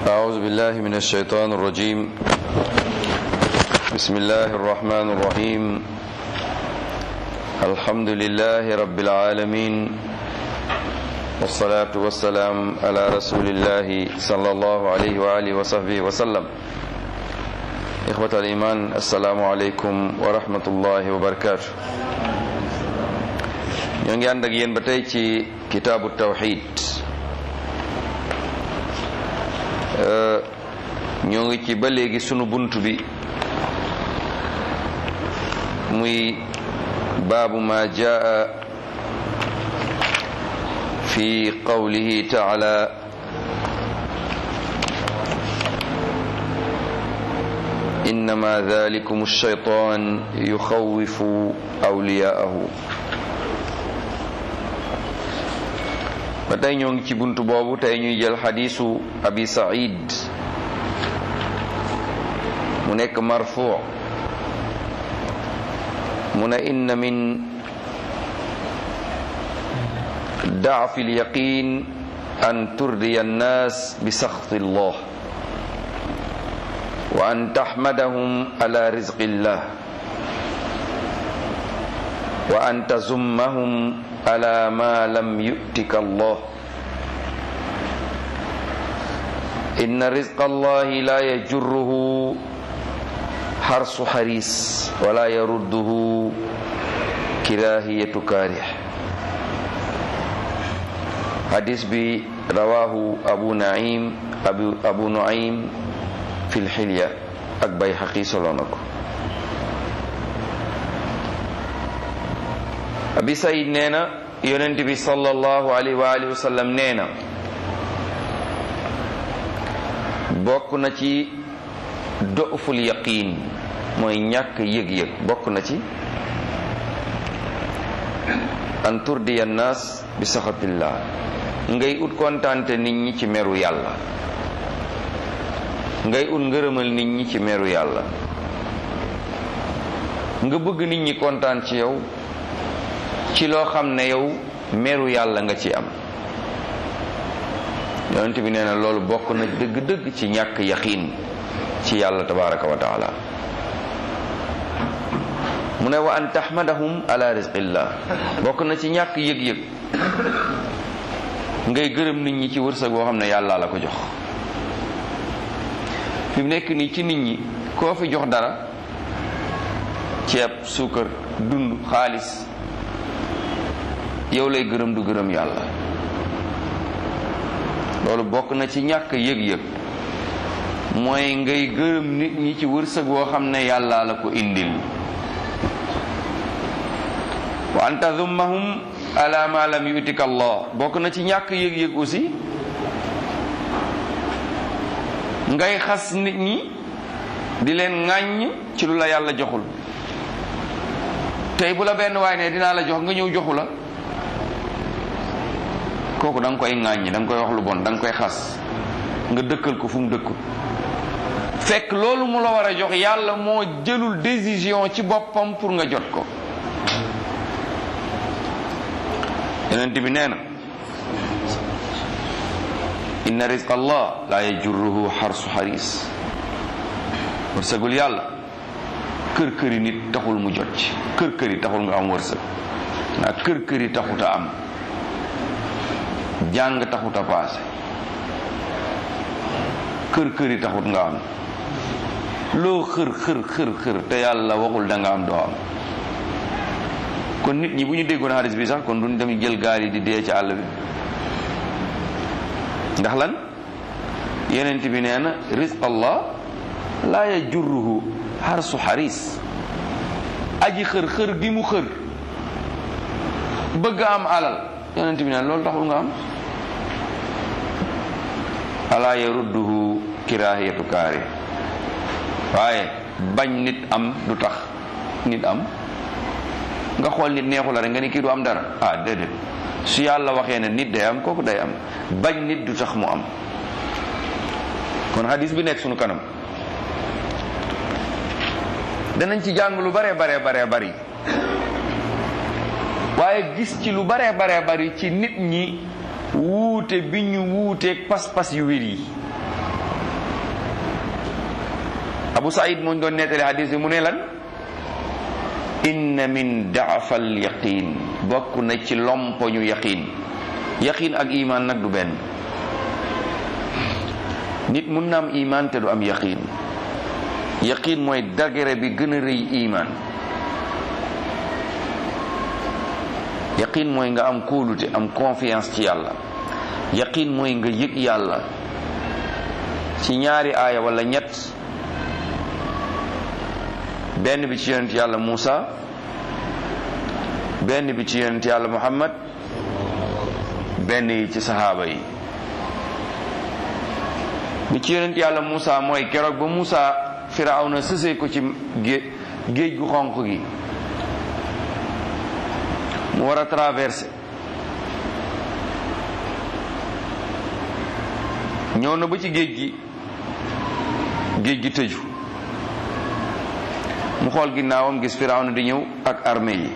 أعوذ بالله من الشيطان الرجيم بسم الله الرحمن الرحيم الحمد لله رب العالمين والصلاة والسلام على رسول الله صلى الله عليه وآله وصحبه وسلم إخوة الإيمان السلام عليكم ورحمة الله وبركاته ñoo ngi ànd ak yéen ba tey ci kitaabu tawxid ñoo ngi ci ba léegi sunu bunt bi muy baabu ma jaa fi qawlihi taala innama dhalikum ash-shaytan yukhawwifu awliyaahu ba tey ñoo ngi ci buntu boobu tey ñuy jël xadiisu abi said mu nekk marfu mu ne inna min daafi lyaqin an turdiya annas bi saxti llah wa an taxmadahum ala rizqi llah wa an tazummahum ala ma lam yu'tika Allah inna rizqa Allahi la yajurruhu harsu haris wala yarudduhu kirahiyatu karih hadis bi rawahu abu naim abu, abu nuaim fi lxilya ak Bayhaqi solo na ko abi sayid nee na yonent bi sallallahu alayhi wa alihi wa sallam nee na bokk na ci doful yaqin mooy ñàkk yëg-yëg bokk na ci an turdiya naas bi saxatillah ngay ut kontaante nit ñi ci meru yàlla ngay ut ngërëmal nit ñi ci meru yàlla nga bëgg nit ñi kontaan ci yow ci loo xam ne yow meru yàlla nga ci am yonent bi nee na loolu bokk na dëgg-dëgg ci ñàkk yaqiin ci yàlla tabaraka wa taala mu ne wa an tahmadahum ala rizqillah bokk na ci ñàkk yëg-yëg ngay gërëm nit ñi ci wërsëg boo xam ne yàlla la ko jox fi mu nekk nii ci nit ñi koo fi jox dara ceeb suukar dund xaalis yow lay gërëm du gërëm yàlla loolu bokk na ci ñàkk yëg-yëg mooy ngay gërëm nit ñi ci wërsëg woo xam ne yàlla la ko indil wa an tazummahum ala ma lam yutika allah bokk na ci ñàkk yëg-yëg aussi ngay xas nit ñi di leen ŋàññ ci lu la yàlla joxul tey bu la benn waay ne dinaa la jox nga ñëw joxu la kooku da nga koy ŋàññi da nga koy wax lu bon da nga koy xas nga dëkkal ko fu mu dëkkul fekk loolu mu la war a jox yàlla moo jëlul décision ci boppam pour nga jot ko yonent bi nee na inna rizqa allah la yajurruhu xarsu xaris wërsëgul yàlla kër këri nit taxul mu jot ci kër këri taxul nga am wërsëg ndax kër këri taxuta am jàng taxut a paase kër kër yi taxut nga am loo xër xër xër xër te yàlla waxul da nga am doo am kon nit ñi bu ñu déggoon xadis bi sax kon duñ dem jël gaal yi di dee ci àll bi ndax lan yenent bi nee na rizq allah laa yajurruhu xarsu xaris aji xër xër gi mu xër bëgg am alal yonent bi ne loolu taxul nga am ala yarudduhu kirahiyatu kaari waaye bañ nit am du tax nit am nga xool nit neexu la rek nga ni kii du am dara ah déedéet su yàlla waxee ne nit day am kooku day am bañ nit du tax mu am kon hadis bi nekk sunu kanam danañ ci jàng lu bare bare bare bari waaye gis ci lu bare bare bari ci nit ñi wuute bi ñu wuuteeg pas-pas yu wér yi abu saïd moo ñu doon nettali hadis bi mu ne lan inna min daafal yaqin bokk na ci lompoñu yaqin yaqin ak iman nag du benn nit mun na am iman te du am yaqin yaqin mooy dagere bi gën a rëy iman yaqin mooy nga am kóolute am confiance ci yàlla yaqin mooy nga yëg yàlla ci ñaari aaya wala ñett benn bi ci yonent yàlla Muusa benn bi ci yonent yàlla Muhammad benn yi ci sahaaba yi bi ci yonent yàlla Muusa mooy keroog ba Muusa Firawna sësee ko ci géej gu xonq gi mu war a traversé ñëw na ba ci géej gi géej gi tëju mu xool ginnaawam gis Firawna di ñëw ak armée yi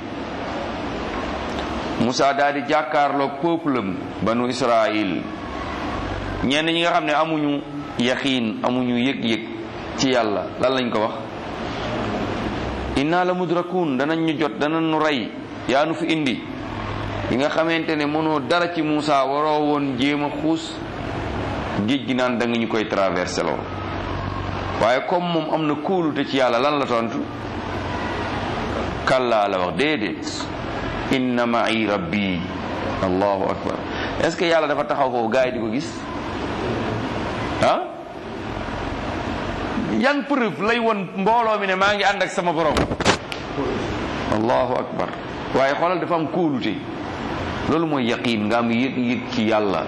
Moussa daal di jàkkaarloog peuple am banu Israël ñenn ñi nga xam ne amuñu yaqiin amuñu yëg-yëg ci yàlla lan lañ ko wax inna la mudrakun danañ ñu jot danañ ñu rey yaa nu fi indi yi nga xamante ne mënoo dara ci Moussa waroo woon jéem a xuus géej gi naan da nga ñu koy traversé loo waaye comme moom am na kóolute ci yàlla lan la tontu kallaa la wax déedéet inna ma'i rabbi allahu akbar est-ce que yàlla dafa taxaw foofu gars yi di ko gis ah yan preuve lay won mbooloo mi ne maa ngi ànd ak sama borom allahu akbar waaye xoolal dafa am kóolute loolu mooy yaqiin nga am yëg-yëg ci yàlla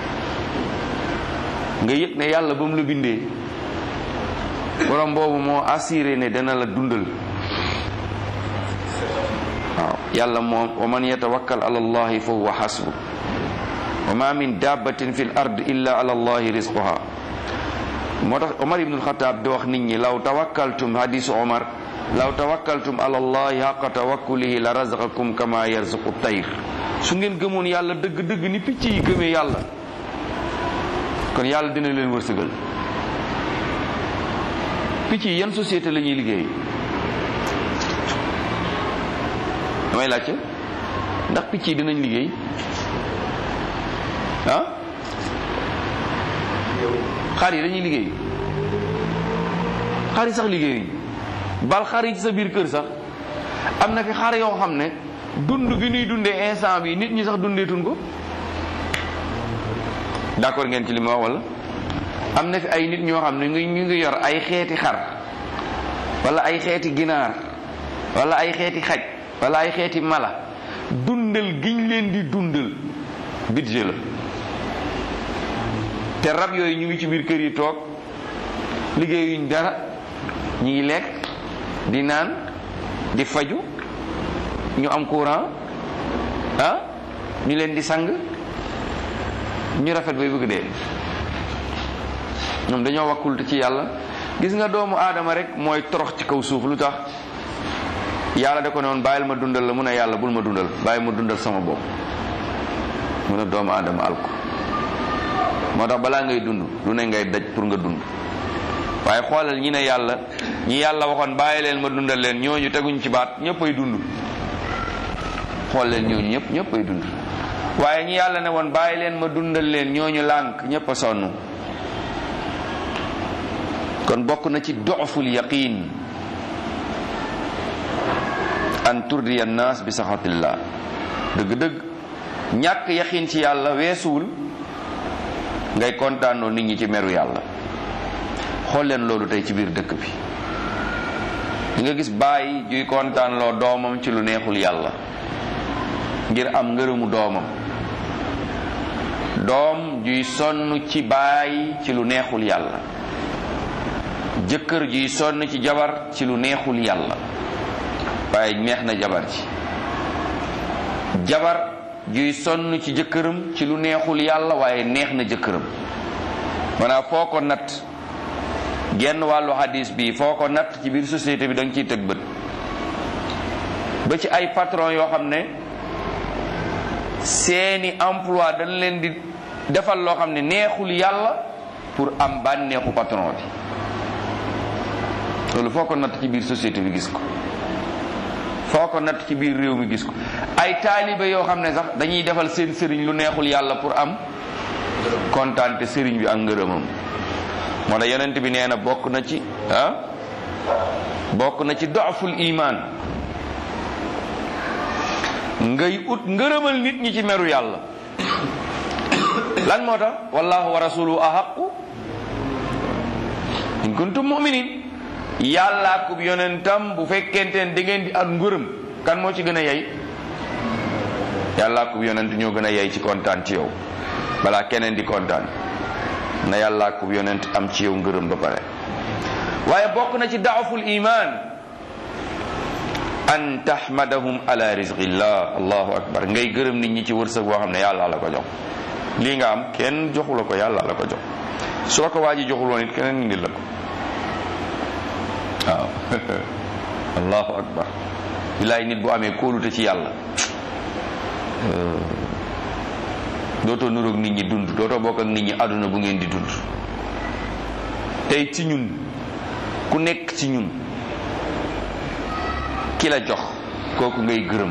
nga yëg ne yàlla ba mu la bindee borom boobu moo assuré ne dana la dundal waaw yàlla moom wa man yatawakkal ala allahi fa huwa xasbu wa ma min dabbatin fi l ard illa ala allahi risquha moo tax omar ibnul xataab di wax nit ñi law tawakkaltum hadisu omar law tawakkaltum ala allahi xaqa tawakkulihi la razaqakum kama yarzuqu tayr su ngeen gëmoon yàlla dëgg-dëgg ni picc yi gëmee yàlla kon yàlla dina leen wërsëgal picc yi yan société la ñuy liggéey damay laajte ndax picc yi dinañ liggéey ah xar yi dañuy liggéey xar yi sax liggéeyuñ bal xar yi ci sa biir kër sax am na fi xar yoo xam ne dund gi ñuy dundee instant bi nit ñi sax dundeetun ko d'accord ngeen ci li ma wax wala am na fi ay nit ñoo xam ne ñu ngi yor ay xeeti xar wala ay xeeti ginaar wala ay xeeti xaj wala ay xeeti mala dundal giñ leen di dundal budget la te rab yooyu ñu ngi ci biir kër yi toog liggéeyuñ dara ñu ngi lekk di naan di faju ñu am courant ah ñu leen di sang ñu rafet bay bëgg dee ñoom dañoo wakkulte ci yàlla gis nga doomu aadama rek mooy torox ci kaw suuf lu tax yàlla da ko ne woon bàyyil ma dundal la mun a yàlla bul ma dundal bàyyi ma dundal sama bopp mun a doomu aadama alko moo tax balaa ngay dund lu ne ngay daj pour nga dund waaye xoolal ñi ne yàlla ñi yàlla waxoon bàyyi leen ma dundal leen ñooñu teguñ ci baat ñëpp ay dund xool leen ñooñu ñëpp ñëpp ay dund waaye ñi yàlla ne woon bàyyi leen ma dundal leen ñooñu lànk ñëpp a sonn kon bokk na ci doful yaqin an turdiya naas bi saxatillah dëgg-dëgg ñàkk yaqin ci yàlla weesuwul ngay kontaanoo nit ñi ci meru yàlla xool leen loolu tey ci biir dëkk bi di nga gis bàyyi juy kontaanloo doomam ci lu neexul yàlla ngir am ngërëmu doomam doom juy sonn ci baay ci lu neexul yàlla jëkkër juy sonn ci jabar ci lu neexul yàlla waaye neex na jabar ci jabar juy sonn ci jëkkëram ci lu neexul yàlla waaye neex na jëkkëram maanaam foo ko natt genn wàllu hadis bi foo ko natt ci biir société bi da nga ciy tëg bët ba ci ay patron yoo xam ne seeni emploi dañ leen di defal loo xam ne neexul yàlla pour am bànneexu patron bi loolu foo ko natt ci biir société bi gis ko foo ko natt ci biir réew mi gis ko ay taalibe yoo xam ne sax dañuy defal seen sëriñ lu neexul yàlla pour am kontaante sëriñ bi ak ngërëmam moo tax yonent bi nee na bokk na ci ah bokk na ci dooful iman ngay ut ngërëmal nit ñi ci meru yàlla lan moo tax wallahu wa rasuluhu ahaqu in kuntum muminin yàlla ak yonentam bu fekkente ne da ngeen di at ngërëm kan moo ci gën a yey yàlla ak yonent ñoo gën a yey ci kontaan ci yow balaa keneen di kontaan na yàlla ak yonent am ci yow ngërëm ba pare waaye bokk na ci daaful iman an tahmadahum ala rizqillah allahu akbar ngay gërëm nit ñi ci wërsëg boo xam ne yàlla la ko jox lii nga am kenn joxu la ko yàlla la ko jox su la ko waa ji joxul woon it keneen indil la ko waaw allahu akbar bilaay nit bu amee kóolute ci yàlla dootoo nuroog nit ñi dund dootoo bokk ak nit ñi àdduna bu ngeen di dund tey ci ñun ku nekk ci ñun ki la jox kooku ngay gërëm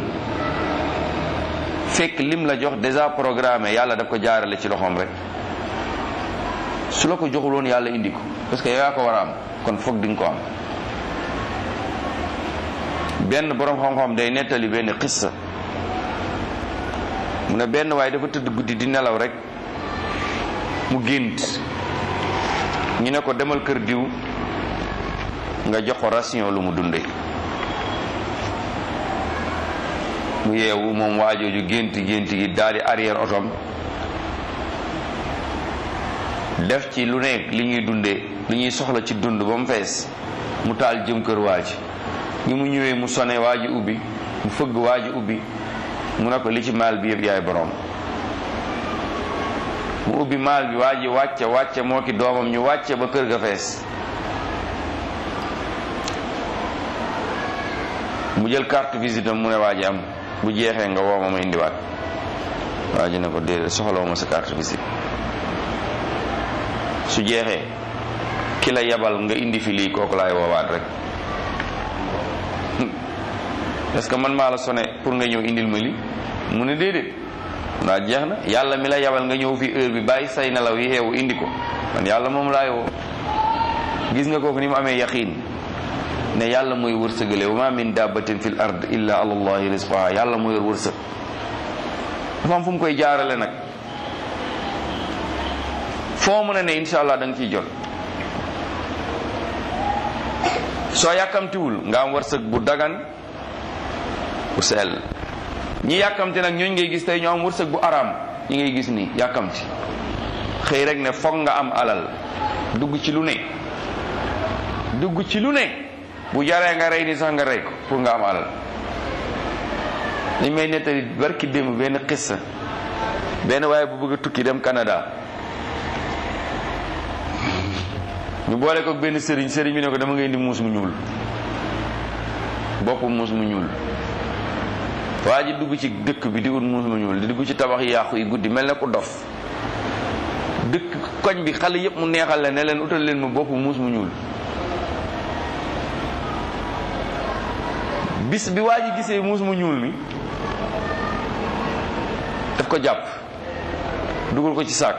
fekk lim la jox déjà programmé yàlla daf ko jaarale ci loxoom rek su la ko joxul woon yàlla indi ko parce que yow yaa ko war a am kon foog di nga ko am benn borom xam-xam day nettali benn xissa mu ne benn waaye dafa tëdd guddi di nelaw rek mu gént ñu ne ko demal kër diw nga jox ko ration lu mu dunde mu yeewu moom waajooju gént gént gi daal di arrière otom def ci lu nekk li ñuy dundee li ñuy soxla ci dund ba mu fees mu taal jëm kër waaji ñi mu ñëwee mu sone waaji ubbi mu fëgg waaji ubbi mu ne ko li ci maal bi yëpp yaay borom mu ubbi maal bi waa ji wàcce wàcce moo ki doomam ñu wàcce ba kër ga fees mu jël carte visite am mu ne waa ji am bu jeexee nga woo ma ma indiwaat waa ji ne ko déedéet soxlawu ma sa carte visite su jeexee ki la yabal nga indi fi lii kooku laay woowaat rek est-ce que man maa la sone pour nga ñëw indil ma li mu ne déedéet ndaa jeex na yàlla mi la yabal nga ñëw fi heure bi bàyyi say nelaw yi xeewu indi ko man yàlla moom laay woo gis nga kooku ni mu amee yaqiin ne yàlla mooy wërsëgale wa ma min dabbatin fil ard illa ala allahi rizqaha yàlla mooy yor wërsëg dafa am fu mu koy jaarale nag foo mën a ne insha allah da nga ciy jot soo yàkkamtiwul nga am wërsëg bu dagan bu sell ñi yàkkamti nag ñooñ ngay gis tey ñoo am wërsëg bu araam ñi ngay gis nii yàkkamti xëy rek ne foog nga am alal dugg ci lu ne dugg ci lu ne bu jaree nga rey ni sax nga rey ko pour nga am alal dañ may nettali barki démb benn xissa benn waaye bu bëgg a tukki dem Canada ñu boole ko benn sëriñ sëriñ bi ne ko dama ngay indi muus mu ñuul bopp muus mu ñuul waa ji dugg ci dëkk bi di ut muus mu ñuul di dugg ci tabax yi yàqu yi guddi mel na ko dof dëkk koñ bi xale yëpp mu neexal la ne leen utal leen ma bopp muus mu ñuul bis bi waa ji gisee muus mu ñuul mi daf ko jàpp dugal ko ci saak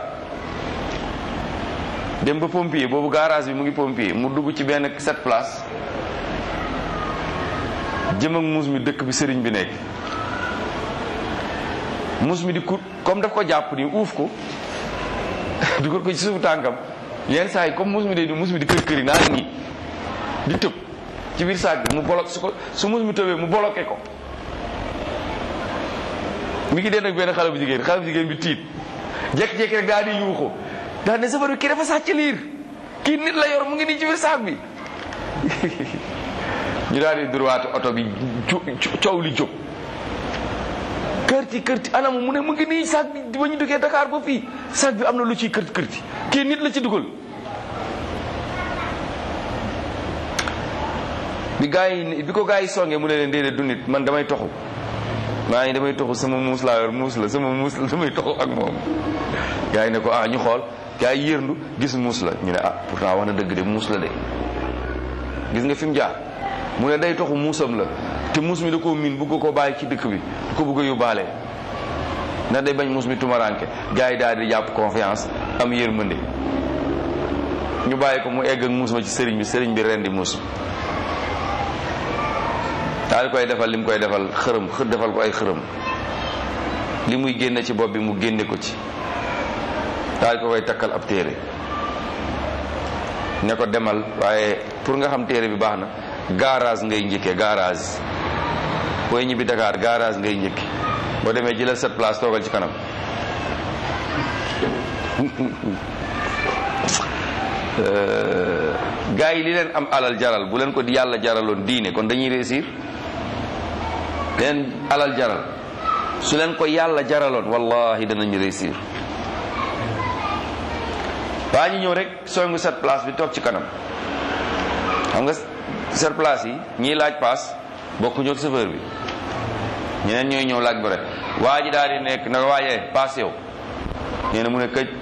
dem ba pompier boobu garage bi mu ngi pompier mu dugg ci benn sept place jëm ak muus mi dëkk bi sëriñ bi nekk muus mi di kut comme daf ko jàpp ni uuf ko dugal ko ci suufu tànkam yenn saa yi comme muus mi day di muus mi di kër kër yi naa ngi di tëb ci biir saak bi mu bolok su ko su muus mi tëbee mu bloqué ko mi ngi den ak benn xale bu jigéen xale bu jigéen bi tiit jekki-jekki rek daal di yuuxu daal ne safar bi kii dafa sàcc liir kii nit la yor mu ngi nii ci biir saak bi ñu daal di droite oto bi coow li jóg kërti kërti anamu mu ne mu ngi nii saak bi ba ñu duggee Dakar ba fii saak bi am na lu ciy kërti kërti kii nit la ci dugal bi gaa yi bi ko gaa yi songee mu ne leen déedéet du nit man damay toxu maa ngi damay toxu sama muus laa yor muus la sama muus la damay toxu ak moom gaa yi ne ko ah ñu xool gaa yi yërndu gis muus la ñu ne ah pourtant wax na dëgg de muus la de gis nga fi mu jaar mu ne day toxu muusam la te muus mi da koo miin bugg ko bàyyi ci dëkk bi du ko bëgg a yóbbaale ndax day bañ muus mi tumaranke gars yi daal di jàpp confiance am yërmande ñu bàyyi ko mu egg ak muus ma ci sëriñ bi sëriñ bi rendi muus mi daal koy defal li mu koy defal xërëm xër defal ko ay xërëm li muy génne ci bopp bi mu génne ko ci daal ko koy takkal ab téere ne ko demal waaye pour nga xam téere bi baax na garage ngay njëkkee garage booy ñibbi Dakar garage ngay njëkki boo demee jëlal cette place toogal ci kanam gars yi li leen am alal jaral bu leen ko di yàlla jaraloon diine kon dañuy réussir leen alal jaral su leen ko yàlla jaraloon wallahi danañ réussir waa ñu ñëw rek songu cette place bi toog ci kanam xam nga cette place yi ñiy laaj paas bokkuñu ak chauffeur bi ñeneen ñooy ñëw laaj bu rek waa ji daal di nekk na waajee paas yow nee na mu ne këj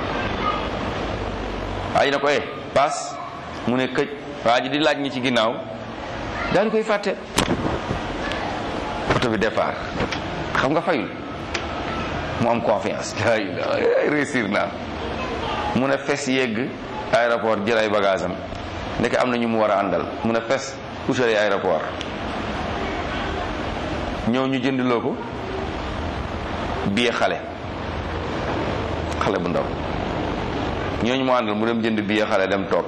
waa ji na ko eh paas mu ne këj waa ji di laaj ñi ci ginnaaw daal di koy fàtte oto bi départ xam nga fayul mu am confiance la ilaha réussir naa mu ne fes yegg aéroport jël ay bagage am ndeke am na ñu mu war a àndal mu ne fes utali aéroport ñëw ñu jëndiloo ko billet xale xale bu ndaw ñooñu mu àndal mu dem jënd billet xale dem toog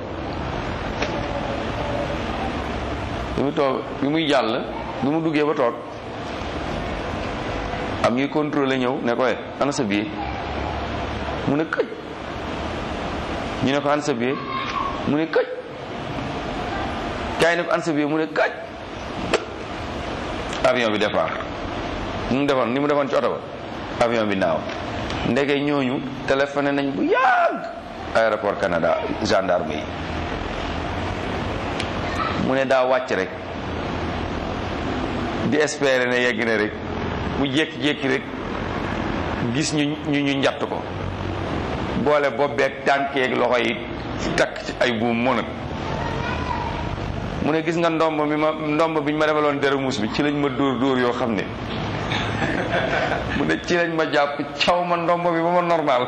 bi mu toog bi muy jàll bi mu duggee ba toog am ñuy contrôler ñëw ne ko ana sa billet mu ne këj ñu ne ko ana sa billet mu ne këj kaay ne ko ana sa billet mu ne këj avion bi départ ni mu defoon ni mu defoon ci oto ba avion bi naaw ndeke ñooñu téléphoné nañ bu yàgg aéroport Canada gendarme yi mu ne daa wàcc rek di espérer ne yegg na rek mu jékki-jékki rek gis ñu ñu ñu njatt ko boole bopp beeg tànkeeg loxo yi takk ci ay buum mënat mu ne gis nga ndomb mi ma ndomb bi ñu ma defaloon dere muus bi ci lañ ma dóor dóor yoo xam ne mu ne ci lañ ma jàpp caw ma ndomb bi ba ma normal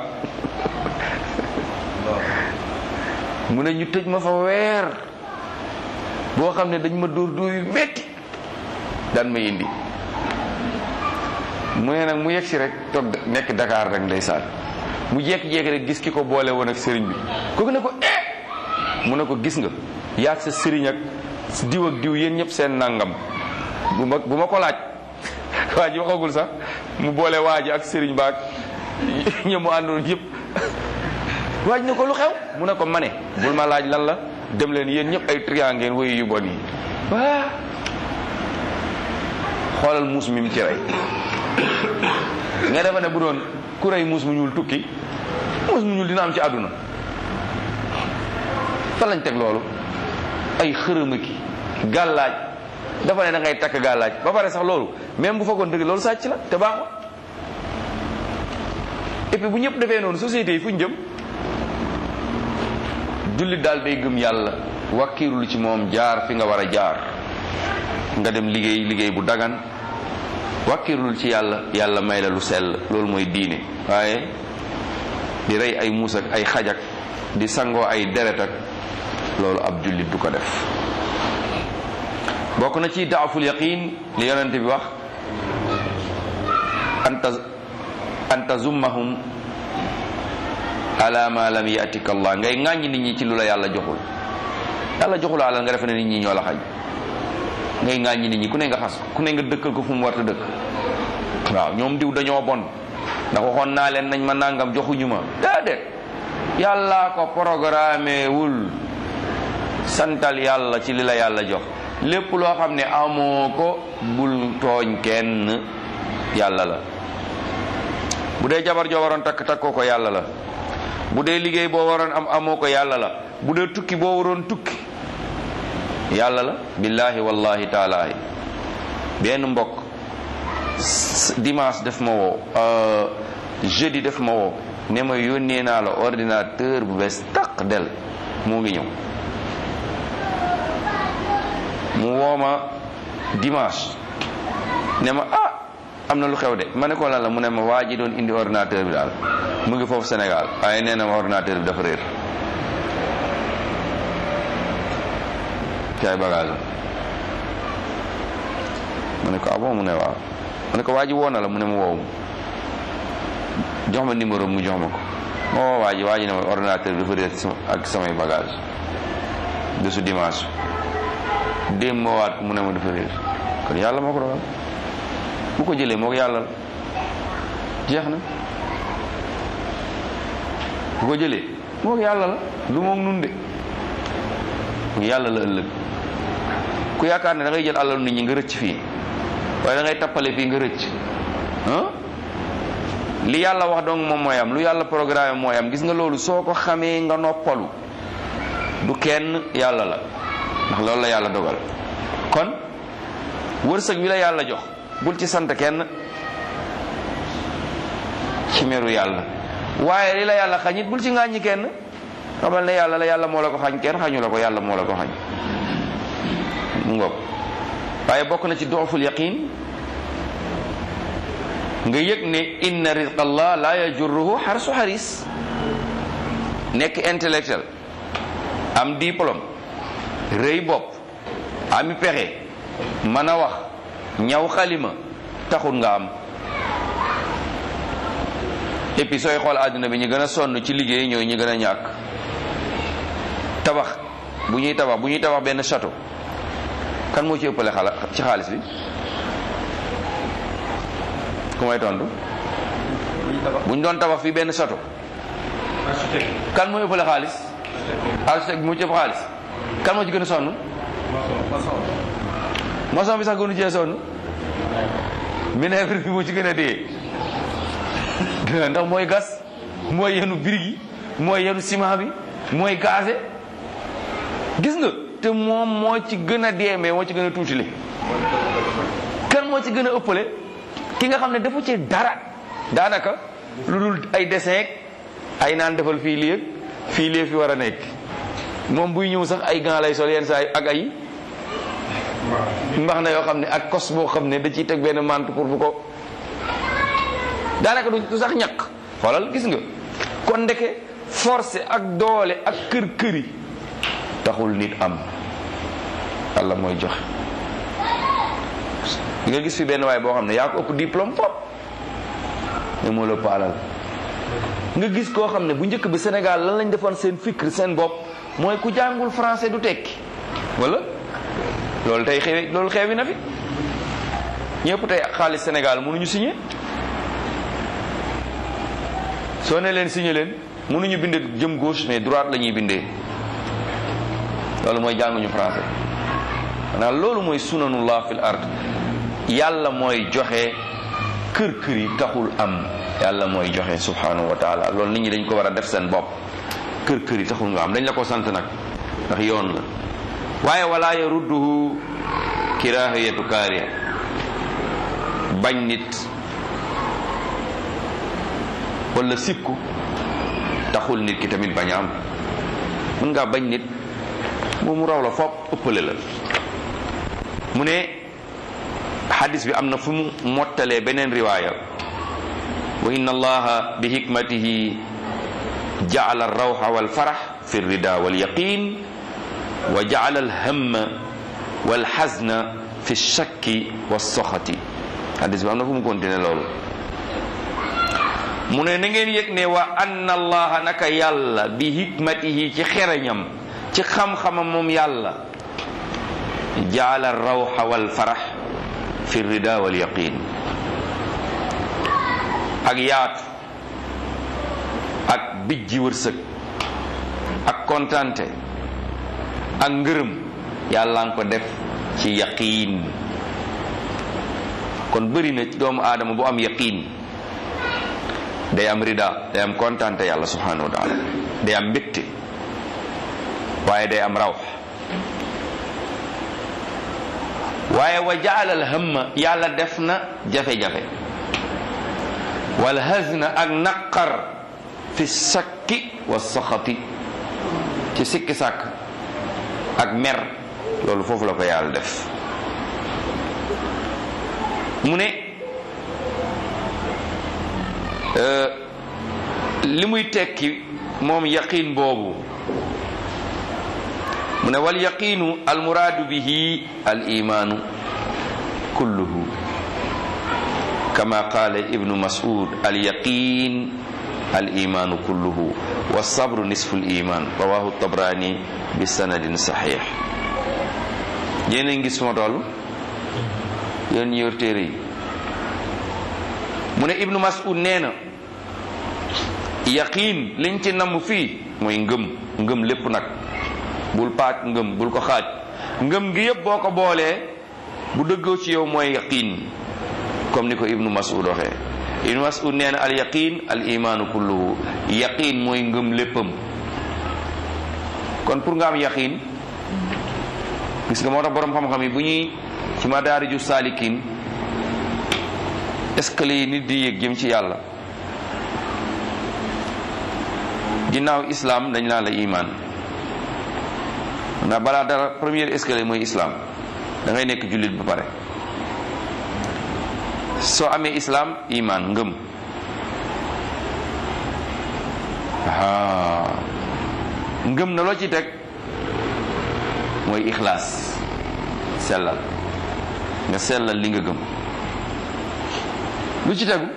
mu ne ñu tëj ma fa weer boo xam ne dañ ma dóor dóor yu metti daan ma indi mu ne nag mu yegg si rek toog nekk Dakar rek ndeysaan mu jékki-jékki rek gis ki ko boole woon ak sëriñ bi kooku ne ko eh mu ne ko gis nga yaag sa sëriñ ak diw ak diw yéen ñëpp seen nangam bu ma bu ma ko laaj waa ji waxagul sax mu boole waa ji ak sëriñ baag ñë mu àndoon yëpp waaj ne ko lu xew mu ne ko mane bul ma laaj lan la dem leen yéen ñëpp ay trian ngeen woyu yu bon yi waa xoolal muus mi mu ci rey nga defa ne bu doon ku rey muus mu ñuul tukki muus mu ñuul dina am ci àdduna fan lañ teg loolu ay xërëma ki gàllaaj dafa ne da ngay takk gàllaaj ba pare sax loolu même bu fekkoon dëgg loolu sàcc la te baaxul et puis bu ñëpp defee noonu société yi fu ñu jëm jullit daal day gëm yàlla wakkiirul ci moom jaar fi nga war a jaar nga dem liggéey liggéey bu dagan wakkirlul ci yàlla yàlla may la lu sell loolu mooy diine waaye di rey ay muus ak ay xajak di sangoo ay deret ak loolu ab jullit du ko def bokk na ci daaful yaqin li yonent bi wax anta anta zummahum ala ma lam yatika allah ngay ŋàññi nit ñi ci lu la yàlla joxul yàlla joxul alal nga defe ne nit ñi ñoo la xaj ngay ŋàññi nit ñi ku ne nga xas ku ne nga dëkkal ko fu mu warta dëkk waaw ñoom diw dañoo bon ndax waxoon naa leen nañ ma nangam joxuñu ma déedéet yàllaa ko programme wul santal yàlla ci li la yàlla jox lépp loo xam ne amoo ko bul tooñ kenn yàlla la bu dee jabar joo waroon takk takkoo ko yàlla la bu dee liggéey boo waroon am amoo ko yàlla la bu dee tukki boo waroon tukki yàlla la billahi wallahi taalaahi benn mbokk dimanche def ma woo jeudi def ma woo ne ma yónnee naa la ordinateur bu bees taq del moo ngi ñëw mu wooma dimanche ne ma ah am na lu xew de ma ne ko lan la mu ne ma waa ji doon indi ordinateur bi daal mu ngi foofu Sénégal waaye nee na ma ordinateur bi dafa réer ci ay bagage ma ne ko ah bon mu ne waaw ma ne ko waa ji woo na la mu ne ma woowu jox ma numéro mu jox ma ko ma woo waa ji waa ji ne ma ordinateur bi dafa réer ak samay bagage de su dimanche démb ma waat ko mu ne ma dafa réer kon yàlla moo ko dogal bu ko jëlee moo ko yàlla la jeex na bu ko jëlee moo ko yàlla la du moom nun de mu yàlla la ëllëg ku yaakaar ne da ngay jël alalu nit ñi nga rëcc fii waaye da ngay tappale fii nga rëcc ah li yàlla wax donc moom mooy am lu yàlla programme mooy am gis nga loolu soo ko xamee nga noppalu du kenn yàlla la ndax loolu la yàlla dogal kon wërsëg bi la yàlla jox bul ci sant kenn ci meru yàlla waaye li la yàlla xañ it bul ci ŋàññi kenn xamal ne yàlla la yàlla moo la ko xañ kenn xañu la ko yàlla moo la ko xañ mu ngoog waaye bokk na ci dooful yaqin nga yëg ne inna rizqa allah la yajurruhu xarsu xaris nekk intellectuel am diplôme rëy bopp ami pexe mën a wax ñaw xalima taxul nga am et puis sooy xool àdduna bi ñu gën a sonn ci liggéey ñooy ñu gën a ñàkk tabax bu ñuy tabax bu ñuy tabax benn château kan moo ci ëppale xala ci xaalis bi ku may tontu bu ñu doon tabax fii benn château kan moo ëppale xaalis architecte bi moo ci ëpp xaalis kan moo ci gën a sonn maçon bi sax gënu cee sonn minebre bi moo ci gën a dee ndax mooy gas mooy yenu birig yi mooy yenu ciment bi mooy gaze gis nga te moom moo ci gën a dee mais moo ci gën a tuutile kan moo ci gën a ëppale ki nga xam ne dafa ci dara daanaka lu dul ay dessin ay naan defal fii lii fii lii fi war a nekk moom buy ñëw sax ay gants lay sol yenn saa yi ak ay mbax na yoo xam ne ak kos boo xam ne da ciy teg benn mante pour bu ko daanaka du sax ñaq xoolal gis nga kon ndeke forcé ak doole ak kër këri taxul nit am yàlla mooy joxe nga gis fi benn waay boo xam ne yaa ko ëpp diplôme pop ne moo la ëpp alal nga gis koo xam ne bu njëkk bi Sénégal lan lañ defoon seen fikr seen bopp mooy ku jàngul français du tekki wala loolu tey xewi loolu xewi na fi ñëpp tey xaalis Sénégal mënuñu signé soo ne leen signé leen mënuñu bindee jëm gauche mais droite la ñuy bindee loolu mooy jànguñu français maanaam loolu mooy sunanullah fil ard yàlla mooy joxe kër kër yi taxul am yàlla mooy joxe subhanahu wa taala loolu nit ñi dañ ko war a def seen bopp kër kër yi taxul nga am dañ la ko sant nag ndax yoon la waaye wala yarudduhu kirahiyatu kaariya bañ nit wala sikku taxul nit ki tamit bañ a am mën ngaa bañ nit moom mu raw la fopp ëppale la mu ne xadis bi am na fu mu mottalee beneen riwaaya wa inna allaha bi hikmatihi jaala alrawxa walfarax fi rida walyaqin wa jaala alhamma walxazna fi shakki walsoxati xadis bi am na fu mu continué loolu mu ne na ngeen yëg ne wa anna allaha naka yàlla bi hikmatihi ci xereñam ci xam-xamam moom yàlla jaala rawxa wal farax fi rida wal yaqin ak yaatu ak bijji wërsëg ak kontante ak ngërëm yàlla nga ko def ci yaqiin kon bëri na doomu aadama bu am yaqiin day am rida day am kontante yàlla subhanahu wa taala day am mbégte waaye day am rawx waaye wa jaala al hamma yàlla def na jafe-jafe wal hazna ak naqar fi sakki wa saxati ci sikki sàkk ak mer loolu foofu la ko yàlla def mu ne li muy tekki moom yaqiin boobu mu ne wal yaqiinu al muraadu bihi al imaanu kulluhu kama qaala ibnu mas'ud al yaqiin al imaanu kulluhu wa sabru nisfu al iman rawahu tabrani bi sanadin saxiix yéen a ngi gis suma toll yéen ñi yor téere yi mu ne ibnu mas'ud nee na yaqiin liñ ci namm fii mooy ngëm ngëm lépp nag bul paak ngëm bul ko xaaj ngëm gi yépp boo ko boolee bu dëggoo ci yow mooy yaqiin comme ni ko ibnu mas'ud waxee ibnu mas'ud nee na al yaqin al imaanu kulluhu yaqin mooy ngëm léppam kon pour nga am yaqin gis nga moo tax boroom xam-xam yi bu ñuy ci madaariju saalikin escalier yi nit di yéeg jëm ci yàlla ginnaaw islam dañ naan la iman ndax balaa dara premier escalier mooy islam da ngay nekk jullit ba pare soo amee islam iman ngëm aa ngëm na loo ci teg mooy ixlaas sellal nga sellal li nga gëm lu ci tegu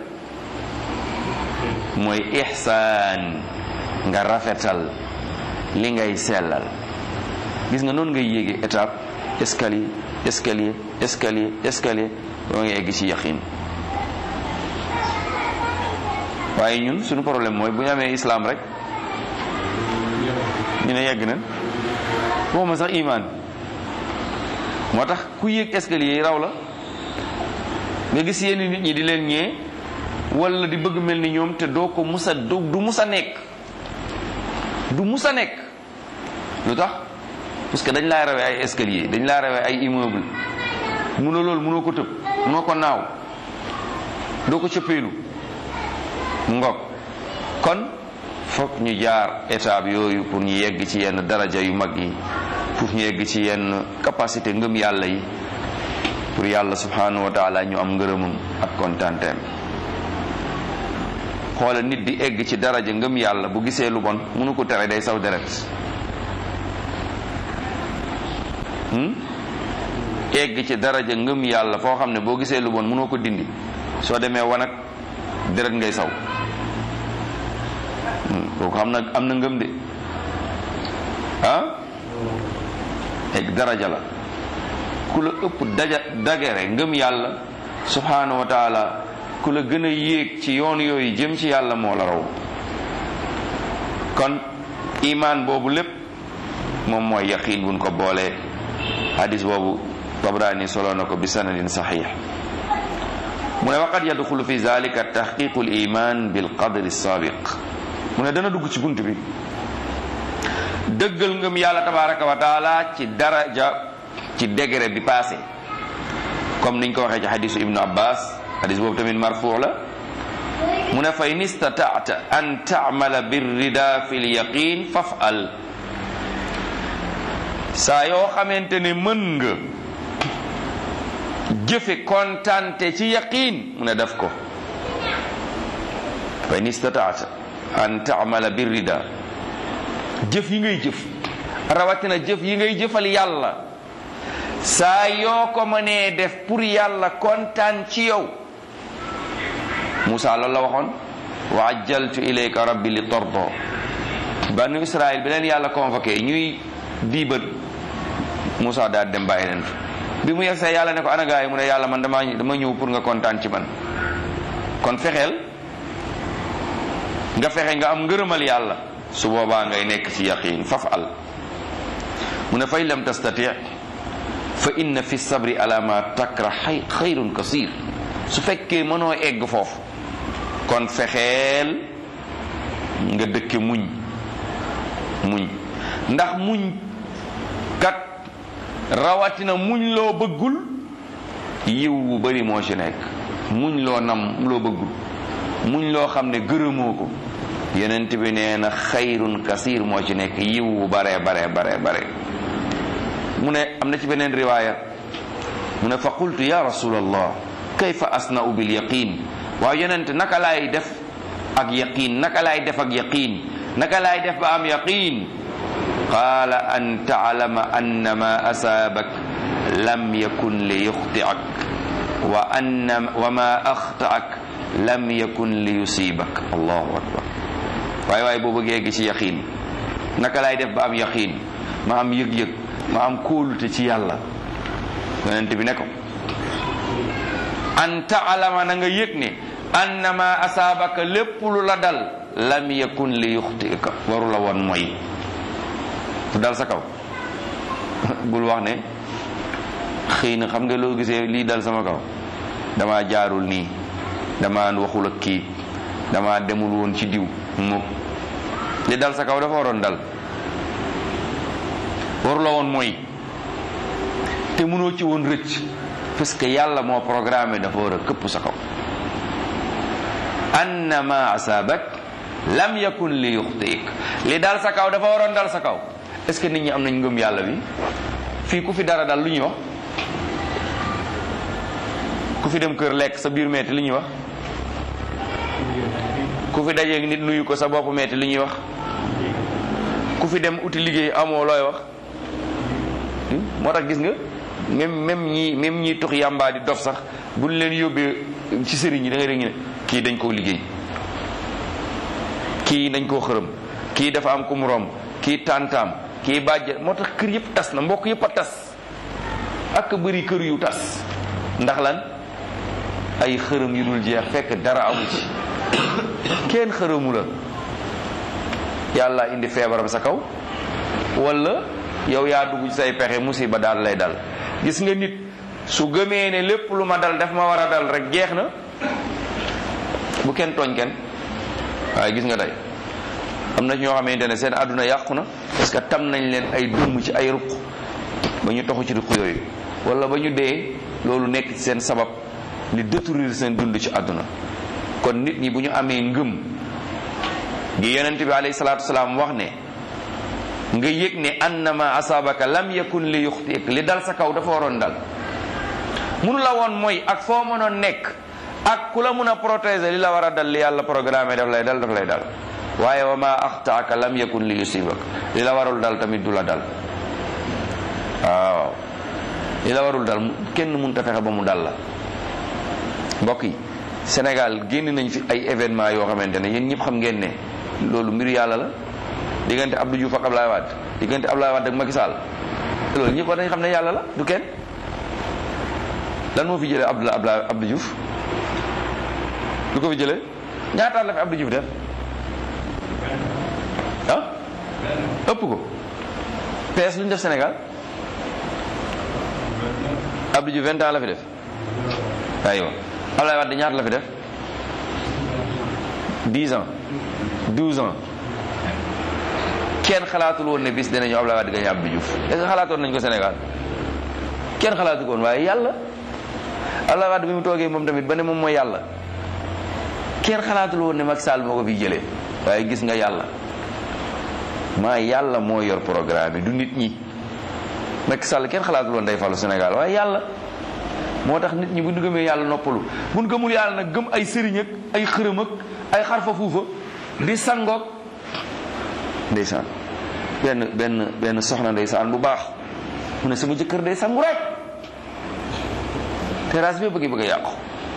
mooy ixsaan nga rafetal li ngay sellal gis nga noonu ngay yéege étape escalier escalier escalier escalier doo nga egg ci yaqin waaye ñun suñu problème mooy bu ñu amee islam rek ñu ne yegg na waxuma sax iman moo tax ku yéeg escalier yi raw la nga gis yenn nit ñi di leen ñee wala di bëgg mel ni ñoom te doo ko musa du musa nekk du musa nekk lu tax parce que dañ laa rawee ay escalier dañ laa rawee ay immeuble munoo loolu munoo ko tëb munoo ko naaw doo ko cëppeelu ngok kon fokk ñu jaar étape yooyu pour ñu yegg ci yenn daraja yu mag yi pour ñu yegg ci yenn capacité ngëm yàlla yi pour yàlla subhanahu wa taala ñu am ngërëmam ak kontaanteem xoola nit di egg ci daraja ngëm yàlla bu gisee lu bon mënu ko tere day saw deret egg ci daraja ngëm yàlla foo xam ne boo gisee lu bon mënoo ko dindi soo demee wanag deret ngay saw kooku xam na am na ngëm de ah egg daraja la ku la ëpp daja dagere ngëm yàlla subhanahu wa taala ku la gën a yéeg ci yoon yooyu jëm ci yàlla moo la raw kon imaan boobu lépp moom mooy yaqiin buñ ko boolee hadis boobu tabrani solo na ko bi sanadin saxiix mu ne waqad yadxulu fi zalika taxqiqu liman bilqadri sabiq mu ne dana dugg ci bunt bi dëggal ngëm yàlla tabaraka wa taala ci daraja ci degré bi passé comme niñ ko waxee ci hadisu ibnu abbas hadis boobu tamit marfuu la mu ne fa in istataata an taamala birrida fi lyaqin fafal saa yoo xamante ne mën nga jëfe kontante ci yaqin mu ne def ko fa in istataata an taamala birrida jëf yi ngay jëf rawatina jëf yi ngay jëfal yàlla saa yoo ko mënee def pour yàlla kontaan ci yow Moussa loolu la waxoon wa ajjaltu ilayka rabbi li tordo banu Israël bi leen yàlla convoqué ñuy diibat Moussa daal dem bàyyi leen bi mu yegsee yàlla ne ko ana gaay mu ne yàlla man dama dama ñëw pour nga kontaan ci man kon fexeel nga fexe nga am ngërëmal yàlla su boobaa ngay nekk ci yaqin faf al mu ne fay lam tastati fa inna fi sabri ala ma takra xay xayrun kasir su fekkee mënoo egg foofu kon fexeel nga dëkke muñ muñ ndax muñ kat rawatina muñ loo bëggul yiw bu bari moo ci nekk muñ loo nam loo bëggul muñ loo xam ne gërëmoo ko yenent bi nee na xayrun kasir moo ci nekk yiw bu bare bare bare bare mu ne am na ci beneen riwaaya mu ne fa qultu ya rasulallah kayfa asna'u bil yaqin waaw yonent naka laay def ak yaqin naka laay def ak yaqin naka laay def ba am yaqin qaala an taalama anna ma asaabak lam yakun li yuxtiak wa anna wa ma axtaak lam yakun li yusibak allahu akbar waaye waaye boo bëggee gi ci yaqin naka laay def ba am yaqin ma am yëg-yëg ma am kóolute ci yàlla yonent bi ne ko an taalama na nga yëg ne annama asaabaka lépp lu la dal lam yakun li yuxtika waru la woon mooy fu dal sa kaw bul wax ne xëy na xam nga loo gisee lii dal sama kaw dama jaarul nii dama waxul ak kii dama demul woon ci diw mukk li dal sa kaw dafa waroon dal waru la woon mooy te mënoo ci woon rëcc parce que yàlla moo programmé dafa war a këpp sa kaw annama asabak lam yakun li yuxtiik li dal sa kaw dafa waroon dal sa kaw est ce que nit ñi am nañ ngëm yàlla bi fii ku fi dara dal lu ñuy wax ku fi dem kër lekk sa biir metti lu ñuy wax ku fi dajeeg nit nuyu ko sa bopp metti lu ñuy wax ku fi dem uti liggéey amoo looy wax moo tax gis nga même même ñi même ñi tux yàmbaa di dof sax buñ leen yóbbee ci sëriñ yi da ngay dégg ne kii dañ koo liggéey kii dañ koo xërëm kii dafa am ku mu romb kii tàntaam kii bàjje moo tax kër yëpp tas na mbokk yëpp a tas ak bëri kër yu tas ndax lan ay xërëm yu dul jeex fekk dara amu ci kenn xërëmu la yàlla indi feebaram sa kaw wala yow yaa dugg ci say pexe musiba daal lay dal gis nga nit su gëmee ne lépp lu ma dal daf ma war a dal rek jeex na bu kenn tooñ kenn waaye gis nga tey am na ñoo xamante ne seen àdduna yàqu na parce que tam nañ leen ay dëmm ci ay ruq ba ñu toxu ci ruq yooyu wala ba ñu dee loolu nekk ci seen sabab li détruire seen dund ci àdduna kon nit ñi bu ñu amee ngëm gi yonent bi alayhi salaatu wasalaam wax ne nga yëg ne annama asabaka lam yakun li yuxtiik li dal sa kaw dafa waroon dal munu la woon mooy ak foo mënoon nekk ak ku la mun a protéger li la war a dal li yàlla programme daf lay dal daf lay dal waaye wa ma axtaaka lam yakun li yusibak li la warul dal tamit du la dal waaw li la warul dal kenn mun ta fexe ba mu dal la mbokk yi Sénégal génn nañ fi ay événement yoo xamante ne yéen ñëpp xam ngeen ne loolu mbiru yàlla la diggante Abdou Diouf ak Ablaye Wade diggante Ablaye Wade ak Macky Sall loolu ñëpp war nañ xam ne yàlla la du kenn lan moo fi jëlee Abdou Ablaye Abdou Diouf lu ko fi jëlee ñaataat la fi Abdou Diouf def ah ëpp ko PS lu ñu def Sénégal Abdou Diouf vingt ans la fi def aywa Ablaye Wade ñaata la fi def dix ans douze ans kenn xalaatul woon ne bis dinañu Ablaye Wade gañe Abdou Diouf est-ce que xalaatoon nañ ko Sénégal kenn xalaatu ko woon waaye yàlla Ablaye Wade bi mu toogee moom tamit ba ne moom mooy yàlla kenn xalaatul woon ne Macky Sall moo ko fi jëlee waaye gis nga yàlla maa yàlla moo yor programme bi du nit ñi Macky Sall kenn xalaatul woon day falu Sénégal waaye yàlla moo tax nit ñi bu ñu gëmee yàlla noppalu bu ñu gëmul yàlla nag gëm ay sëriñ ak ay xërëm ak ay xarfa fuufa di sangoog ndeysaan benn benn benn soxna ndeysaan bu baax mu ne sama jëkkër day sangu rek terrasse bi bëgg bëgg a yàqu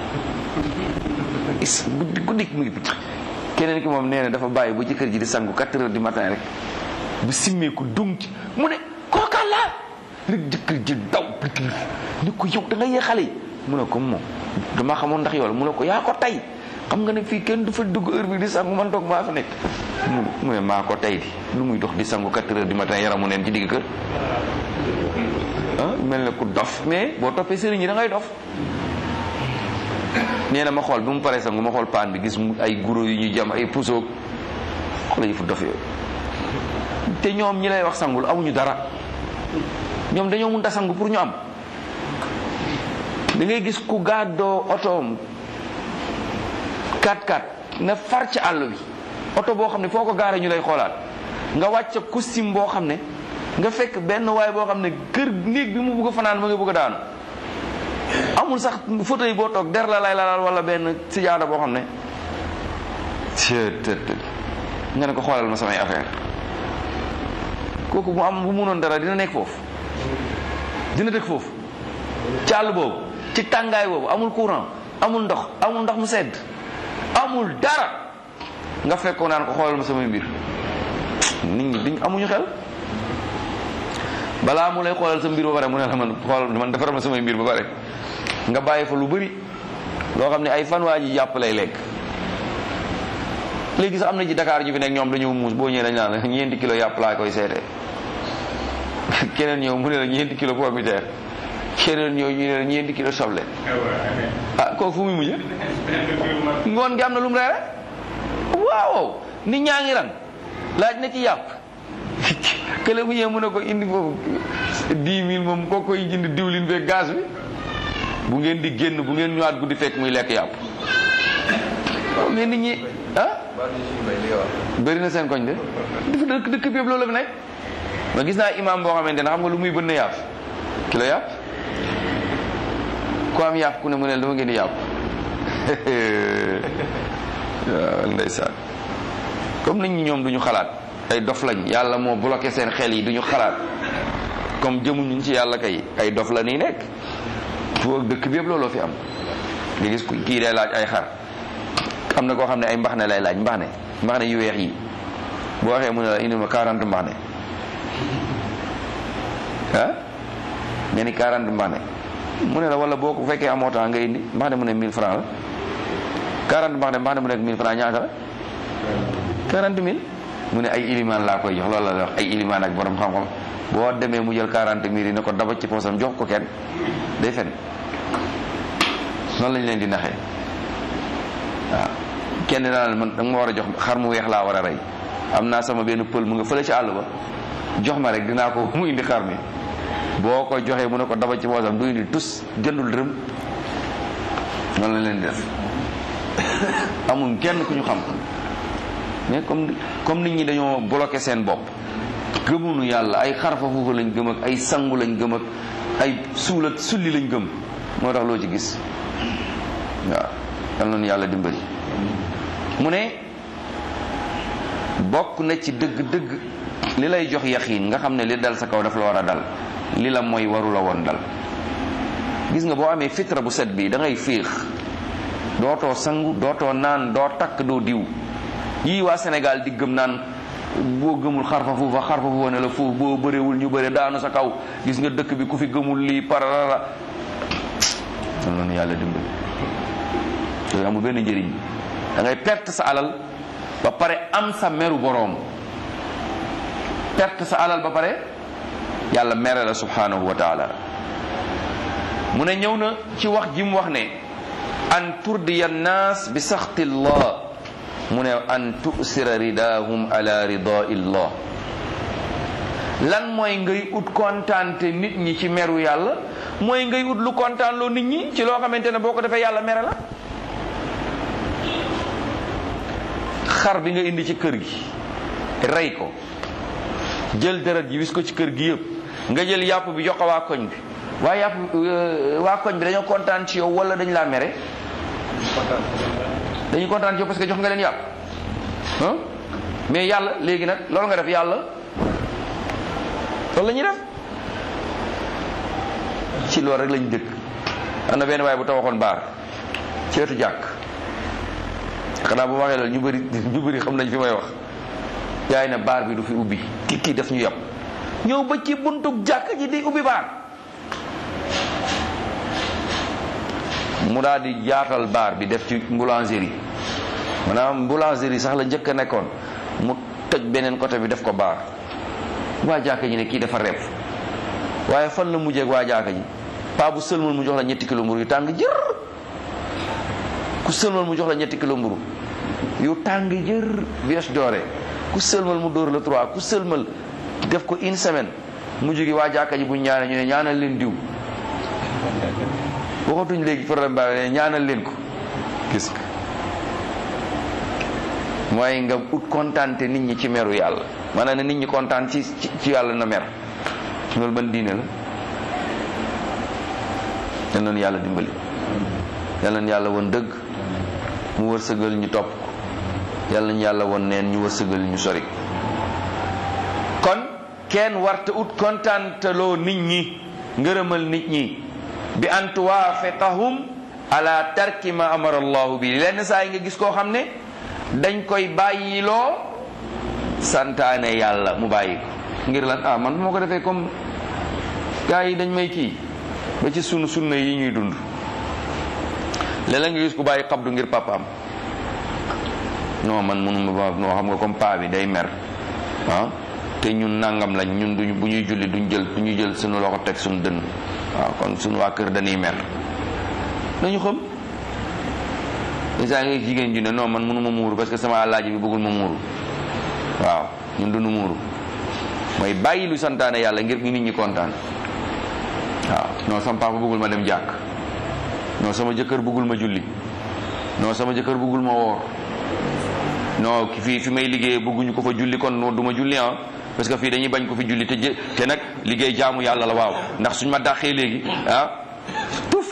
is guddi guddi mu ngi picc keneen ki moom nee na dafa bàyyi ba jëkkër ji di sangu 4 heures du matin rek bu simmeeku dung ci mu ne kookaan la rek jëkkër ji daw ni ko yow da nga yee xale yi mu ne ko moom dama xamoon ndax yow la mu ne ko yaa ko tey xam nga ne fii kenn du fa dugg heure bi di sangu man toog maa fa nekk mu ne maa ko tey di lu muy dox di sangu 4 heures du matin yaramu neen ci digg kër ah mel ne ku dof mais boo toppee sëriñ yi da ngay dof nee na ma xool bi mu paree sangu ma xool paan bi gis ay guro yu ñu jam ay pusoog xoolal yi fu dof yooyu te ñoom ñi lay wax sangul amuñu dara ñoom dañoo mun a sangu pour ñu am da ngay gis ku gàddoo otoom 4x4 na far ci àll bi oto boo xam ne foo ko gaaree ñu lay xoolaat nga wàcc costume boo xam ne nga fekk benn waay boo xam ne kër néeg bi mu bugg a fanaan ma nga bëgg a daanu amul sax photo yi boo toog der la lay lalal wala benn sijaada boo xam ne të nga ne ko xoolal ma samay affaire kooku mu am bu munoon dara dina nekk foofu dina dëkk foofu ci àll boobu ci tàngaay boobu amul courant amul ndox amul ndox mu sedd amul dara nga fekkoon naan ko xoolal ma samay mbir nit ñi duñ amuñu xel balaa mu lay xoolal sa mbir ba pare mu ne la man xoolal man defaral ma samay mbir ba pare nga bàyyi fa lu bëri loo xam ne ay fan waa ji jàpp lay lekk léegi sax am na ci Dakar ñu fi nekk ñoom dañoo muus boo ñëwee dañ naan la ñeenti kilo yàpp laa koy seetee keneen ñëw mu ne la ñeenti kilo pomme de terre keneen ñëw ñu ne la ñeenti kilo soble ah kooku fu muy mujj ngoon gi am na lu mu reere waaw nit ñaa ngi ran laaj na ci yàpp kële bu ñëwee mu ne ko indi foofu dix mille moom koo koy jënd diwlin fee gaz bi bu ngeen di génn bu ngeen ñëwaat guddi fekk muy lekk yàpp mais nit ñi ah bëri na seen koñ de dafa dëkk dëkk bi yëpp loolu la fi nekk ma gis naa imam boo xamante ne xam nga lu muy bënn yàpp kilo yàpp ku am yàpp ku ne mu ne dama ngeen di yàpp waaw ndeysaan comme nit ñi ñoom duñu xalaat ay dof lañ yàlla moo bloqué seen xel yi duñu xalaat comme jëmuñu ci yàlla kay ay dof la nii nekk foo dëkk bi yëpp looloo fi am nga gis kii day laaj ay xar am na koo xam ne ay mbaxne lay laaj mbaxne mbaxne yu weex yi boo waxee mu ne la indi ma 40 mbaxne ah nga ni 40 mbaxne mu ne la wala boo ko fekkee amoo temps nga indi mbaxne mu ne 1000 francs la 40 mbaxne mbaxne mu nekk 1000 francs ñaata la 40 000 mu ne ay ilimaan laa koy jox loolu la wax ay ilimaan ak borom xam-xam boo demee mu jël 40 000 yi ne ko daba ci poosam jox ko kenn day fen noonu lañ leen di naxee waaw kenn daal man da nga ma war a jox xar mu weex laa war a rey am naa sama benn pël mu nga fële ci àll ba jox ma rek dinaa ko mu indi xar mi boo ko joxee mu ne ko daba ci poosam du indi tus jëndul dërëm noonu lañ leen di def amul kenn ku ñu xam mais comme comme nit ñi dañoo bloqué seen bopp gëmunu yàlla ay xarfa foofu lañ gëm ak ay sangu lañ gëm ak ay suul ak sulli lañ gëm moo tax loo ci gis waaw yal nañu yàlla dimbali mu ne bokk na ci dëgg-dëgg li lay jox yaxiin nga xam ne li dal sa kaw daf la war a dal li la mooy waru la woon dal gis nga boo amee fitra bu set bi da ngay féex dootoo sangu dootoo naan doo takk doo diw yii waa Sénégal di gëm naan boo gëmul xarfa fuufa xarfa fuufa ne la foofu boo bëreewul ñu bëre daanu sa kaw gis nga dëkk bi ku fi gëmul lii pararara am noonu yàlla dimbali yooyu amul benn njëriñ da ngay perte sa alal ba pare am sa meru boroom perte sa alal ba pare yàlla mere la subhanahu wa taala mu ne ñëw na ci wax ji mu wax ne an turdiya nnaas bi saxti llah mu ne an tusira ridahum ala rida illah lan mooy ngay ut kontaante nit ñi ci meru yàlla mooy ngay ut lu kontaan loo nit ñi ci loo xamante ne boo ko defee yàlla mere la xar bi nga indi ci kër gi rey ko jël deret ji wis ko ci kër gi yëpp nga jël yàpp bi jox ko waa koñ bi waa yàpp waa koñ bi dañoo kontaan ci yow wala dañ laa mere dañuy kontaan ci yow parce que jox nga leen yàpp ah mais yàlla léegi nag loolu nga def yàlla loolu la ñuy def ci loolu rek lañ dëkk am na benn waaye bu tawaxoon baar ci wetu jàkk xanaa bu waxee loolu ñu bëri ñu bëri xam nañ fi may wax yaay na baar bi du fi ubbi ki kii def ñu yàpp ñëw ba ci buntu jàkk ji di ubbi baar mu daal di jaatal baar bi def ci boulangerie maanaam boulangerie sax la njëkk a nekkoon mu toj beneen côté bi def ko baar waa jàkka ji ne kii dafa repp waaye fan la mujjee ak waa jàkka ji paa bu sëlmal mu jox la ñetti kilo mburu yu tàng jër ku sëlmal mu jox la ñetti kilo mburu yu tàng jër vies doore ku sëlmal mu dóor la trois ku sëlmal def ko une semaine mu jógi waa jàkka ji bu ñaanee ñu ne ñaanal leen diw waxatuñ léegi problème baa ne ñaanal leen ko gis nga mooy nga ut kontaante nit ñi ci meru yàlla maanaam ne nit ñi kontaan ci ci yàlla na mer loolu ban diine la yal nañu yàlla dimbali yal nañu yàlla woon dëgg mu wërsëgal ñu topp ko yal nañu yàlla woon neen ñu wërsëgal ñu sori kon kenn warta ut kontaantaloo nit ñi ngërëmal nit ñi bi an tuwaafeqahum ala tarki ma amara allahu bi lenn saa yi nga gis koo xam ne dañ koy bàyyiloo santaane yàlla mu bàyyi ko ngir lan ah man moo ko defee comme gars yi dañ may kii ba ci sunu sunna yi ñuy dund léeg-léeg nga gis ku bàyyi xabdu ngir papaam non man mënuma ba non xam nga comme paa bi day mer ah te ñun nangam lañ ñun duñu bu ñuy julli duñ jël duñu jël sunu loxo teg suñu dënn waaw kon suñu waa kër dañuy mer dañu xam saa nga jigéen ju ne non man mënuma muuru parce que sama àllaaji bi bëggul ma muuru waaw ñun duñu muuru mooy bàyyi lu santaane yàlla ngir nit ñi kontaan waaw non sama papa bëggul ma dem jàkk non sama jëkkër bëggul ma julli non sama jëkkër bëggul ma woor non fii fi may liggéeyee bëgguñu ko fa julli kon du ma julli ah parce que fii dañuy bañ ko fi julli te jë te nag liggéey jaamu yàlla la waaw ndax suñ ma dàqee léegi ah tuf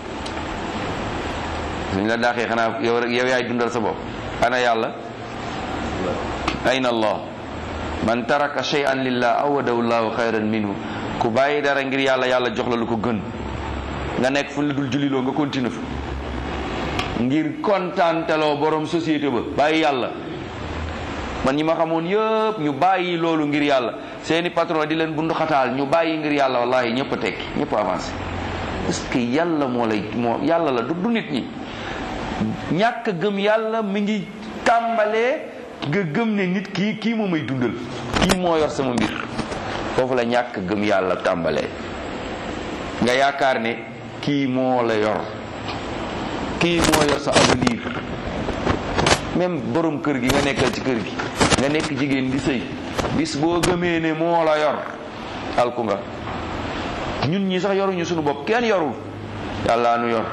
suñ la dàqee xanaa yow rek yow yaay dundal sa bopp ana yàlla ayna allah man taraka shay'an lillah awadahu llahu xayran minhu ku bàyyi dara ngir yàlla yàlla jox la lu ko gën nga nekk fu la dul julliloo nga continue fa ngir kontaanteloo borom société ba bàyyi yàlla man ñi ma xamoon yëpp ñu bàyyi loolu ngir yàlla seeni patron di leen bundu xataal ñu bàyyi ngir yàlla wallahi ñëpp a tekki ñëpp a avancé parce que yàlla moo lay moo yàlla la du du nit ñi ñàkk gëm yàlla mi ngi tàmbalee nga gëm ne nit kii kii moo may dundal kii moo yor sama mbir foofu la ñàkk gëm yàlla tàmbalee nga yaakaar ne kii moo la yor kii moo yor sa avenir même borom kër gi nga nekkal ci kër gi nga nekk jigéen di sëy bis boo gëmee ne moo la yor alku nga ñun ñi sax yoruñu suñu bopp kenn yorul yàlla nu yor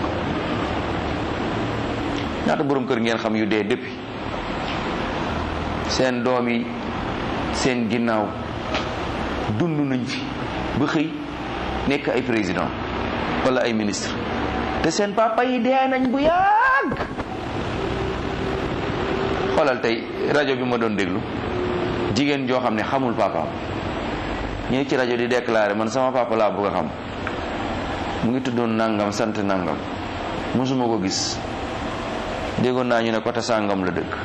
ñaata borom kër ngeen xam yu dee depuis seen doom yi seen ginnaaw dund nañ fi ba xëy nekk ay président wala ay ministre te seen papa yi dee nañ bu yàgg xoolal tey rajo bi ma doon déglu jigéen joo xam ne xamul papaam ñëw ci rajo di déclaré man sama papa laa bëgg a xam mu ngi tuddoon nangam sant nangam mosuma ko gis déggoon naa ñu ne côté sàngam la dëkk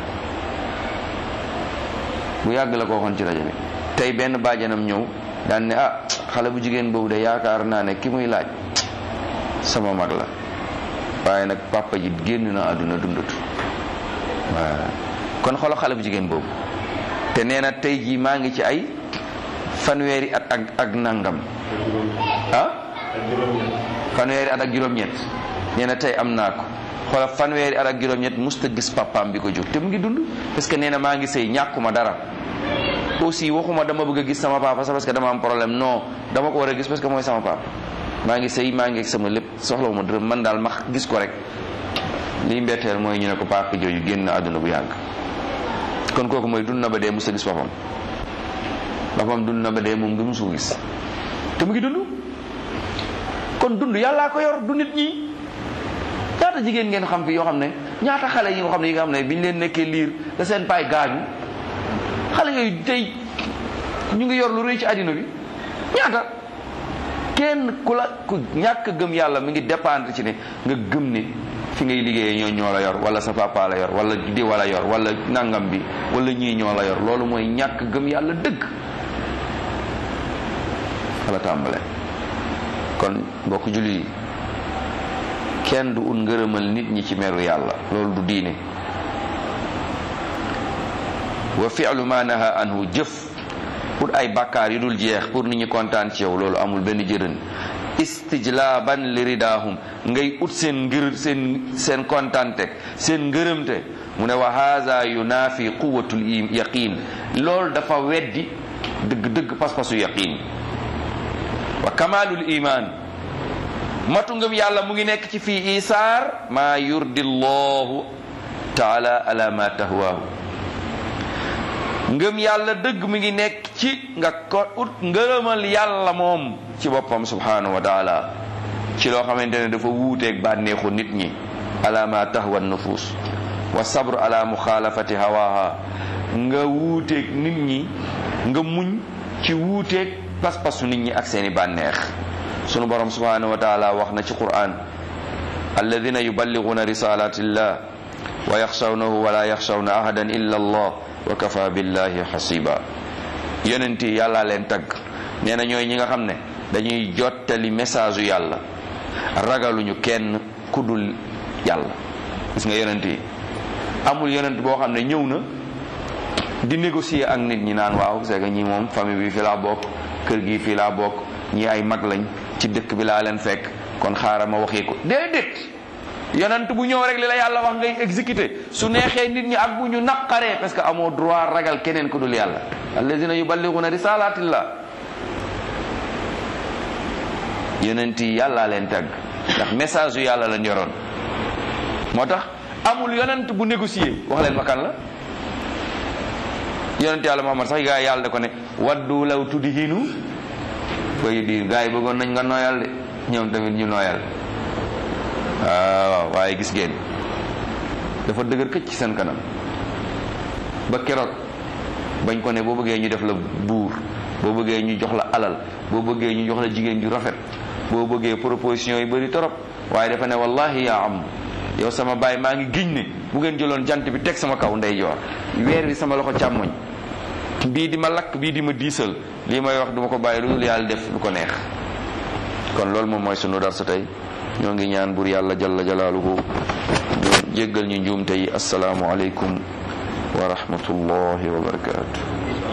bu yàgg la ko waxoon ci rajo bi tey benn baajanam ñëw daan ne ah xale bu jigéen boobu de yaakaar naa ne ki muy laaj sama mag la waaye nag papa ji génn na àdduna dundatu waaw kon xoolal xale bu jigéen boobu te nee na tey jii maa ngi ci ay fanweeri at ak ak nangam ah fanweeri at ak juróom-ñett nee na tey am naa ko xoolal fanweeri at ak juróom-ñett musta gis papaam bi ko jur te mu ngi dund parce que nee na maa ngi sëy ñàkkuma dara aussi waxuma dama bëgg a gis sama papa sax parce que dama am problème non dama ko war a gis parce que mooy sama papa maa ngi sëy maa ngi ak sama lépp soxlawuma dërëm man daal ma gis ko rek liy mbetteel mooy ñu ne ko papa jooju génn àdduna bu yàgg kon kooku mooy dund na ba dee musta gis papam papam dund na ba dee moom du musu gis te mu ngi dund kon dund yàllaa ko yor du nit ñi ñaata jigéen ngeen xam fi yoo xam ne ñaata xale yi nga xam ne yi nga xam ne biñ leen nekkee liir da seen paay gaañu xale yooyu tey ñu ngi yor lu rëy ci àddina bi ñaata kenn ku la ku ñàkk gëm yàlla mi ngi dépendre ci ne nga gëm ne fi ngay liggéeyee ñoo ñoo la yor wala sa papa la yor wala di wala yor wala nangam bi wala ñii ñoo la yor loolu mooy ñàkk gëm yàlla dëgg wala tàmbale kon mbokk julli yi kenn du ut ngërëmal nit ñi ci meru yàlla loolu du diine wa fi'lu ma naha anhu jëf pour ay bakkaar yu dul jeex pour nit ñi kontaan ci yow loolu amul benn jërën istijlaaban li ridaahum ngay ut seen ngir seen seen kontaante seen ngërëmte mu ne wa haza yunafi quwatul yaqin loolu dafa weddi dëgg dëgg pas-pasu yaqin wa kamalul iman matu ngëm yàlla mu ngi nekk ci fii isaar maa yurdi llahu taala ala ma tahwaahu ngëm yàlla dëgg mi ngi nekk ci nga ko ut ngërëmal yàlla moom ci boppam subhanahu wa taala ci loo xamante ne dafa wuuteeg bànneexu nit ñi ala ma tahwa nufus wa sabru ala muxaalafati hawaha nga wuuteeg nit ñi nga muñ ci wuuteeg pas-pasu nit ñi ak seeni bànneex sunu borom subhanahu wa taala wax na ci quran alladina yuballiguna risalatillah wa yaxshawnahu wala yaxshawna ahadan illa allah wa kafa billahi xasiba yonent yi yàlla leen tagg nee na ñooy ñi nga xam ne dañuy jottali message yu yàlla ragaluñu kenn kuddul yàlla gis nga yonent yi amul yonent boo xam ne ñëw na di négocier ak nit ñi naan waaw c'est que ñi moom famille bi fi laa bokk kër gi fii laa bokk ñi ay mag lañ ci dëkk bi laa leen fekk kon xaaral ma waxee ko déedéet yonent bu ñëw rek li la yàlla wax ngay exécuter su neexee nit ñi ak bu ñu naqaree parce que amoo droit ragal keneen ku dul yàlla alladina yuballiguna risalatillah yonent yi yàllaa leen tàgg ndax message yu yàlla lañ yoroon moo tax amul yonent bu négocier wax leen ma kan la yonent yàlla Muhammad sax gaa yàlla da ko ne waddu law tudhinu fa yudhinu gaa yi bëggoon nañ nga nooyal de ñoom tamit ñu nooyal waaw waaye gis ngeen dafa dëgër këcc ci seen kanam ba keroog bañ ko ne boo bëggee ñu def la buur boo bëggee ñu jox la alal boo bëggee ñu jox la jigéen ju rafet boo bëggee proposition yi bëri torop waaye dafa ne wallahi yaa am yow sama baay maa ngi giñ ne bu ngeen jëloon jant bi teg sama kaw ndeyjoor weer bi sama loxo càmmoñ bii di ma lakk bii di ma diisal lii may wax duma ko bàyyi lu dul yàlla def lu ko neex kon loolu moom mooy sunu darsa tey ñoo ngi ñaan bur yàlla jalla jalaaluhu jéggal ñu njuumte yi asalaamu aleykum wa rahmatullahi wa barakaatu